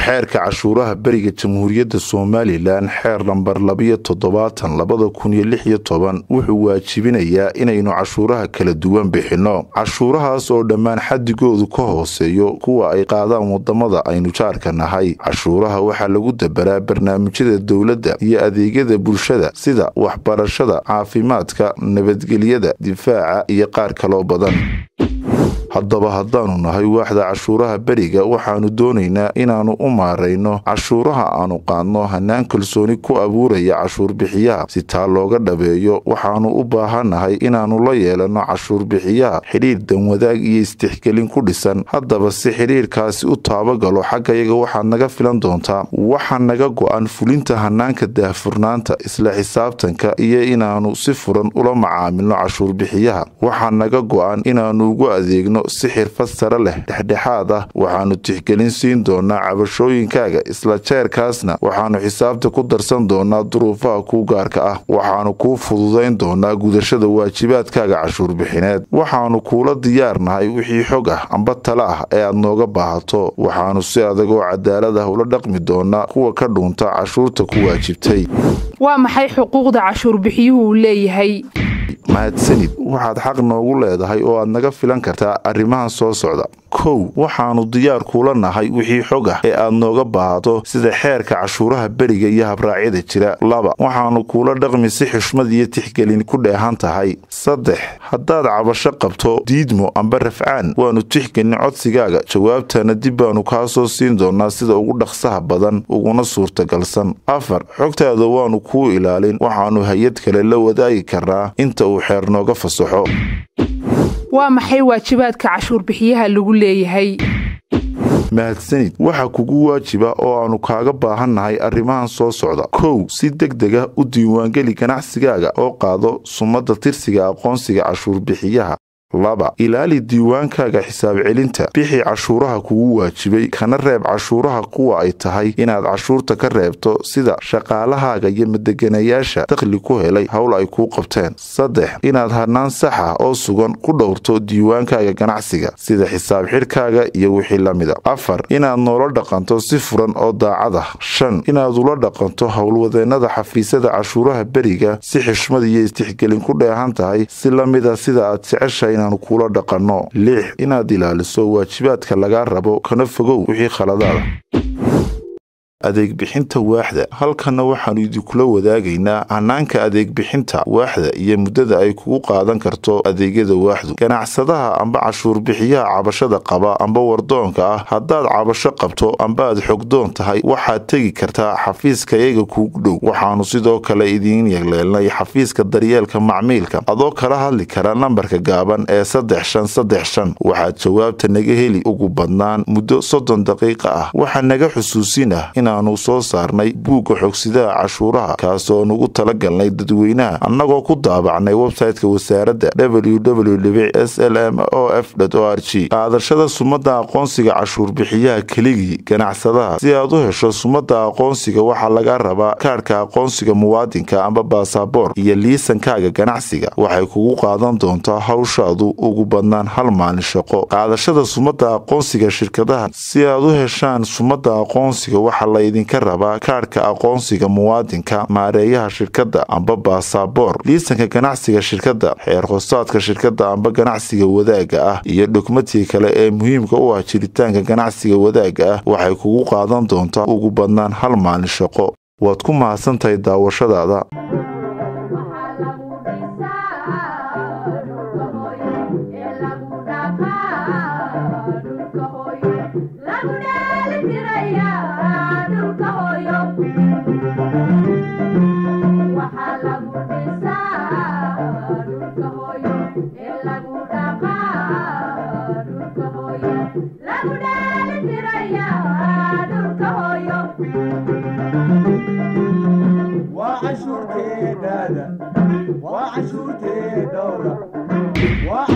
xeerka cashuuraha beriga jamhuuriyadda somalilan xeer lambar labiyo toddobaatan labada kun iyo lix iyo toban wuxuu waajibinayaa inaynu cashuuraha kala duwan bixinno cashuurahaas oo dhammaan xadigoodu ka hooseeyo kuwa ay qaadaan wadamada aynu jaarka nahay cashuuraha waxaa lagu dabaraa barnaamijyada dowladda iyo adeegyada bulshada sida waxbarashada caafimaadka nabadgelyada difaaca iyo qaar kaloo badan haddaba haddaanu nahay waaxda cashuuraha beriga waxaanu doonaynaa inaannu u maarayno cashuuraha aanu qaadno hanaan kalsooni ku abuuraya cashuurbixiyaha si taa looga dhabeeyo waxaannu u baahannahay inaannu la yeelanno cashuurbixiyaha xidhiir danwadaag iyo istixgelin ku dhisan haddaba si xidhiirkaasi u taabagalo xaggayaga waxaad naga filan doontaa waxaa naga go-an fulinta hanaanka daahfurnaanta isla xisaabtanka iyo inaannu si furan ula macaamilno cashuurbixiyaha waxaa naga go-an inaannu ugu adeegno si xirfad sare leh dhexdhexaad ah waxaannu tixgelin siin doonaa cabashooyinkaaga isla jeerkaasna waxaannu xisaabta ku darsan doonaa duruufaha kuu gaarka ah waxaannu kuu fududayn doonaa gudashada waajibaadkaaga cashuurbixineed waxaannu kuula diyaarnahay wixii xog ah amba tale ah ee aad nooga baahato waxaannu si adag oo cadaalad ah ula dhaqmi doonaa kuwa ka dhuunta cashuurta ku waajibtay waa maxay xuquuqda cashuurbixiyuhu uu leeyahay mahadsanid waxaad xaq noogu leedahay oo aad naga filan kartaa arrimahan soo socda kow waxaannu diyaar kuula nahay wixii xog ah ee aad nooga baahato sida xeerka cashuuraha beriga iyo habraacyada jira laba waxaannu kuula dhaqmi si xushmad iyo tixgelin ku dheehan tahay saddex haddaad cabasho qabto diidmo amba rafcaan waannu tixgelin codsigaaga jawaabtana dib baannu kaa soo siin doonaa sida ugu dhaqsaha badan uguna suurtagalsan afar xogtaada waannu kuu ilaalin waxaannu hay-ad kale la wadaagi karnaa inta uu xeer nooga fasaxo waa maxay waajibaadka cashuurbixiyaha lagu leeyahay mahadsanid waxaa kugu waajiba oo aannu kaaga baahannahay arrimahan soo socda kow si deg dega u diiwaangeli ganacsigaaga oo qaado sumadda tirsiga aqoonsiga cashuurbixiyaha laba ilaali diiwaankaaga xisaab celinta bixi cashuuraha kugu waajibay kana reeb cashuuraha kuwa ay tahay inaad cashuurta ka reebto sida shaqaalahaaga iyo madeganayaasha dakhli ku helay howl ay kuu qabteen saddex inaad hanaan sax ah oo sugan ku dhowrto diiwaankaaga ganacsiga sida xisaab xidhkaaga iyo wixii la mida afar inaad noola dhaqanto si furan oo daacad ah shan inaad ula dhaqanto howlwadeennada xafiisyada cashuuraha beriga si xishmad iyo istixgelin ku dheehan tahay si la mida sida aad jeceshahay inaanu kuula dhaqanno lix inaad ilaaliso waajibaadka lagaa rabo kana fogow wixii khaladaada adeegbixinta waaxda halkanna waxaannu idinkula wadaagaynaa hanaanka adeegbixinta waaxda iyo muddada ay kugu qaadan karto adeegyada waaxdu ganacsadaha amba cashuurbixiyaha cabashada qaba amba wardoonka ah haddaad cabasho qabto amba aad xogdoon tahay waxaad tegi kartaa xafiiskayaga kuugu dhow waxaannu sidoo kale idiin yegleelnay xafiiska daryeelka macmiilka adoo kala hadli kara nambarka gaaban ee saddex shan saddex shan waxaad jawaabta naga heli ugu badnaan muddo soddon daqiiqa ah waxaa naga xusuusin ah aanu soo saarnay buugga xogsidaha cashuuraha kaasoo nugu talagalnay dadweynaha annagoo ku daabacnay websayte-ka wasaaradda www s l m o f o r g qaadashada sumadda aqoonsiga cashuurbixiyaha keligii ganacsadaha si aad u hesho sumadda aqoonsiga waxaa laga rabaa kaadhka aqoonsiga muwaadinka amba baasaboor iyo liisankaaga ganacsiga waxay kugu qaadan doontaa hawshaadu ugu badnaan hal maalin shaqo qaadashada sumadda aqoonsiga shirkadaha si aad u heshaan sumadda aqoonsiga waxa laydinka rabaa kaadhka aqoonsiga muwaadinka maareeyaha shirkadda amba baasaboor liisanka ganacsiga shirkadda xeer hoostaadka shirkadda amba ganacsiga wadaagga ah iyo dhugmadkii kale ee muhiimka u ah jiritaanka ganacsiga wadaagga ah waxay kugu qaadan doontaa ugu badnaan hal maalin shaqo waad ku mahadsantahay daawashadaada وعشورتي دادا وعشورتي دورة